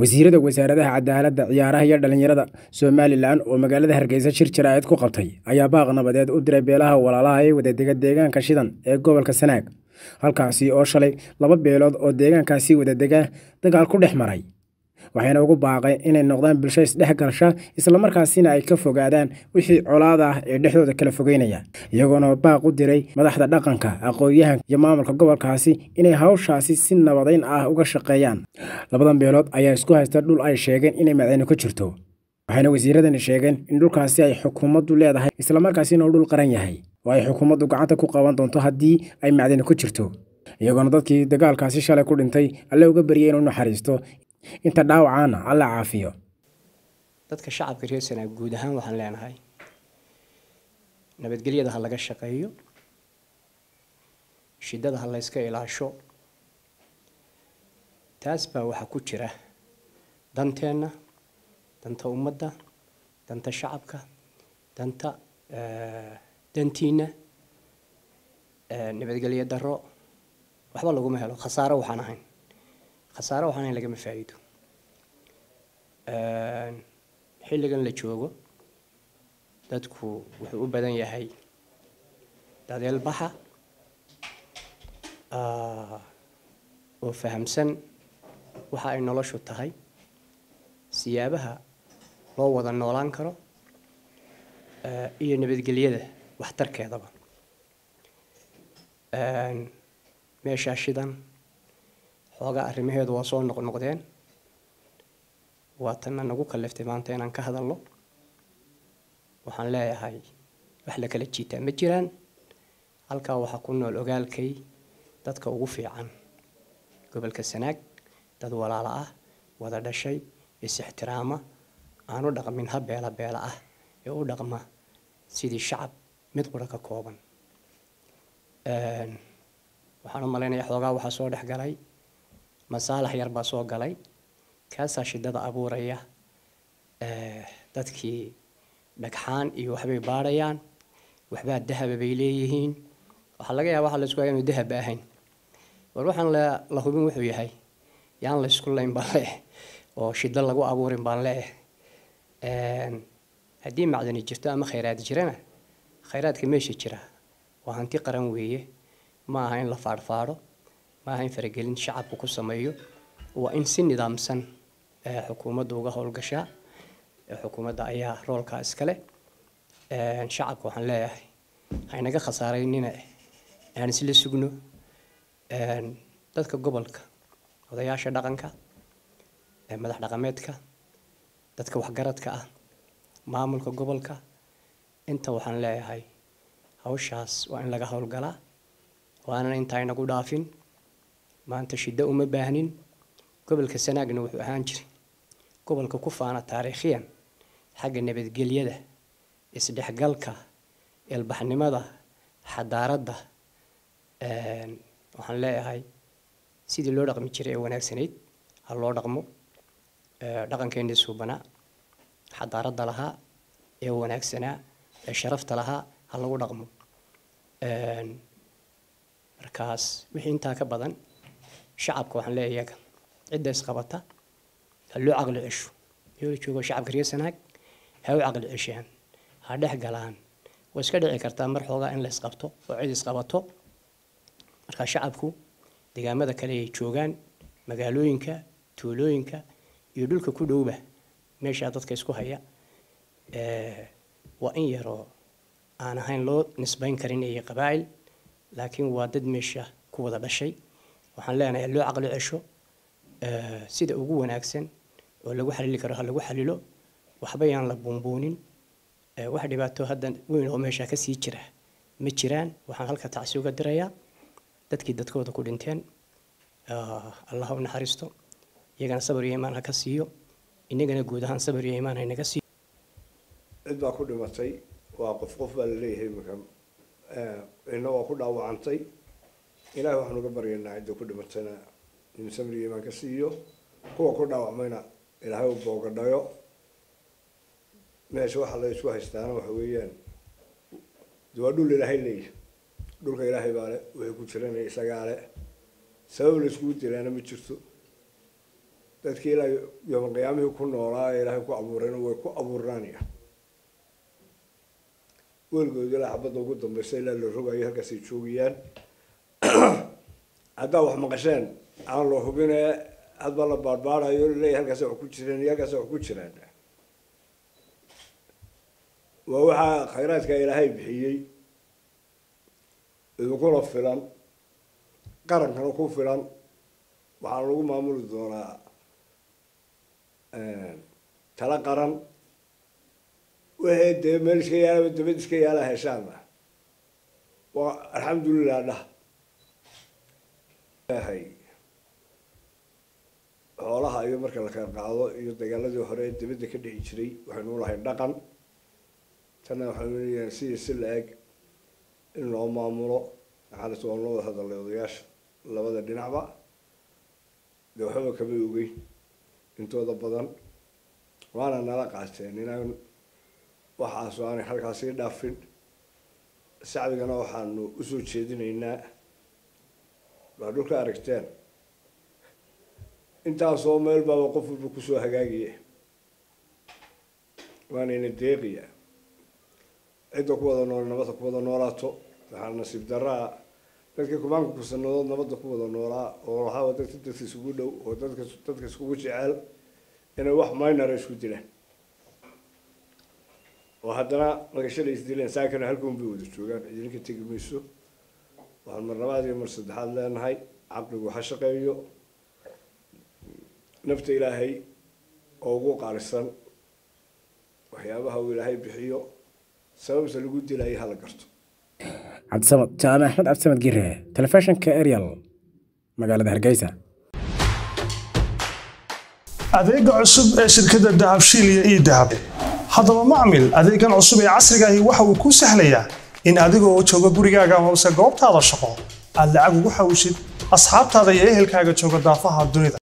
wasiirada wasaaradaha cadaaladda ciyaaraha iyo dhallinyarada somalilan oo magaalada hargeysa shir jaraa'id ku qabtay ayaa baaq nabadeed u diray beelaha walaalaha ee wadadega deegaanka shidan ee gobolka sanaag halkaasi oo shalay laba beelood oo deegaankaasi wadadega dagaal ku dhex maray waxayna ugu baaqeen inay noqdaan bulsho isdhex galsha islamarkaasina ay ka fogaadaan wixii colaad ah ee dhexdooda kala fogeynaya iyagoona baaq u diray madaxda dhaqanka aqoon-yahanka iyo maamulka gobolkaasi inay hawshaasi si nabadayn ah uga shaqeeyaan labadan beelood ayaa isku haysta dhul ay sheegeen inay macdani ku jirto waxayna wasiiradani sheegeen in dhulkaasi ay xukuumaddu leedahay islamarkaasina uu dhul qaran yahay oo ay xukuumaddu gacanta ku qaban doonto haddii ay macdani ku jirto iyagoona dadkii dagaalkaasi shalay ku dhintay alle uga baryay inuu naxariisto inta dhaawacaana alla caafiyo dadka shacabka reer sanaag guud ahaan waxaan leenahay nabadgelyada ha laga shaqeeyo shidada ha layska ilaasho taas baa waxaa ku jira danteenna danta ummadda danta shacabka danta dantiina nabadgelyo daro waxba laguma helo khasaaro waxaan ahayn khasaaro waxaan ahayn lagama faa'iido xilligan la joogo dadku wuxuu u badan yahay dadeel baxa oo fahamsan waxa ay noloshu tahay siyaabaha loo wada noolaan karo iyo nabadgelyada waxtarkeedaba meeshaa shidan xoogaa arrimaheedu waa soo noqnoqdeen waatanna nagu kaliftay maanta inaan ka hadalno waxaan leeyahay wax la kala jiitaa ma jiraan halkaa waxaa ku nool ogaalkay dadka ugu fiican gobolka sanaag dad walaalo ah wada dhashay is-ixtiraama aan u dhaqmin ha beela beela ah ee u dhaqma sidii shacab mid qura ka kooban waxaan u malaynayaa xoogaa waxaa soo dhex galay masaalax yar baa soo galay kaasaa shidada abuuraya dadkii dhagxaan iyo waxbay baadhayaan waxbaa dahaba bay leeyihiin waxaa laga yaaba waxa la isku haya inu dahaba ahayn war waxaan la hubin wuxuu yahay yaan la isku layn baan leeh oo shido lagu abuurin baan leeh haddii macdani jirto ama khayraad jirana khayraadka meesha jira waa hanti qaran weeye ma aha in la faadhfaadho ma aha in faragelin shacabku ku sameeyo waa in si nidaamsan xukuumadda uga howlgashaa xukuumadda ayaa roolkaa iskale shacabka waxaan leeyahay haynaga khasaaraynina aan isla sugno dadka gobolka odayaasha dhaqanka madax dhaqameedka dadka waxgaradka ah maamulka gobolka inta waxaan leeyahay hawshaas waa in laga howlgalaa waanan intaa inagu dhaafin maanta shiddo uma baahnin gobolka sanaagna wuxuu ahaan jiray gobolka ku faana taariikhiyan xagga nabadgelyada isdhexgalka ilbaxnimada xadaaradda waxaan leeyahay sidii loo dhaqmi jiray ee wanaagsanayd ha loo dhaqmo dhaqankeennii suubanaa xadaaradda lahaa ee wanaagsanaa ee sharafta lahaa ha lagu dhaqmo markaas wixii intaa ka badan shacabka waxaan leeyahay iyaga cidda isqabata ha loo caqli cesho iyoo joogo shacabka reer sanaag ha u caqli ceshaan ha dhex galaan way iska dhici kartaa mar xoogaa in la isqabto oo cid isqabato markaa shacabku deegaamada kale ay joogaan magaalooyinka tuulooyinka iyo dhulka ku dhowba meeshaa dadka isku haya waa in yaroo aan ahayn loo nisbayn karin iyo qabaa'il laakiin waa dad meesha ku wada dhashay waxaan leenahay loo caqli cesho sida ugu wanaagsan oo lagu xalili karo ha lagu xalilo waxba yaan la buunbuunin wax dhibaato hadda weyn oo meesha kasii jira ma jiraan waxaan halka tacsi uga dirayaa dadkii dadkooda ku dhinteen allah u naxariisto iyagana sabar iyo imaan ha ka siiyo inagana guud ahaan sabar iyo imaan haynaga siiyo cid baa ku dhimatay waa qof qof baa laleeyahay imika ina waa ku dhaawacantay ilaahay waxaan uga baryaynaa cidda ku dhimatayna in samir iyo imaan ka siiyo kuwa ku dhaawacmayna ilaahay u boogadhayo meesha waxa la isku haystaana waxa weeyaan waa dhul ilaahay leeyahy dhulka ilaahay baa le wixii ku jirana isagaa le sabab la iskugu dilaana ma jirto dadkii ilaa yooma qiyaamihii ku noolaa ee ilaahay ku abuurayna way ku abuurnaanayaan weligood ilaa xabadda ugu dambaysa ilaa la rogayo halkaasay joogayaan haddaa wax maqasheen aan la hubine hadba la baadhbaadhayo laleeyahy halkaasa wax ku jireen iyo halkaasa wax ku jiraan waa waxaa khayraadka ilaahay bixiyey idinkuna filan qarankana ku filan waxaana lagu maamuli doonaa tala qaran wixii dee meel iska yaalaba dabad iska yaala heshaana waa alxamdulilah dhah xoolaha iyo marka la kala qaado iyo dagaaladii hore ee dabadda ka dhici jiray waxaynu lahay dhaqan tanna waxaynu leeyahay sidii si la-eg in loo maamulo maxaalis waan loo wada hadalay odayaasha labada dhinacba dee waxbaba kama ogeyn intooda badan waana nala qaateen inaan waxaasu aanay halkaasii dhaafin shacbigana waxaanu usoo jeedinaynaa waa dhulka aragteen intaasoo meel baaba qof walba kusoo hagaagaya waanayna deeqiya cidda ku wada nool nabadda ku wada noolaato waxaa nasiib daraa dadkii kumaanka kusanadood nabadda ku wada noolaa oo lahaaba dadka dadka isugu dhow oo dadka dadka iskugu jecel inay wax minora isku dilaan oo haddana magashala isdileen saakana halkuun bay wada joogaan idinka tegi mayso waxaan mar labaad iyo mar saddexaad leenahay caqligu ha shaqeeyo nafta ilaahay oo ugu qaalisan waxyaabaha uu ilaahay bixiyo sababta lagu dilayo hala garto cabdisamad jaamac axmed cabdisamad gire telefishinka ariel magaalada hargeysa adeega cusub ee shirkadda dahabshiil iyo ii dahab haddaba macmil adeegan cusub ee casrigaahi waxa uu kuu sahlayaa in adigoo jooga gurigaaga amase goobtaada shaqo aad lacag ugu xawshid asxaabtaada iyo ehelkaaga jooga daafaha dunida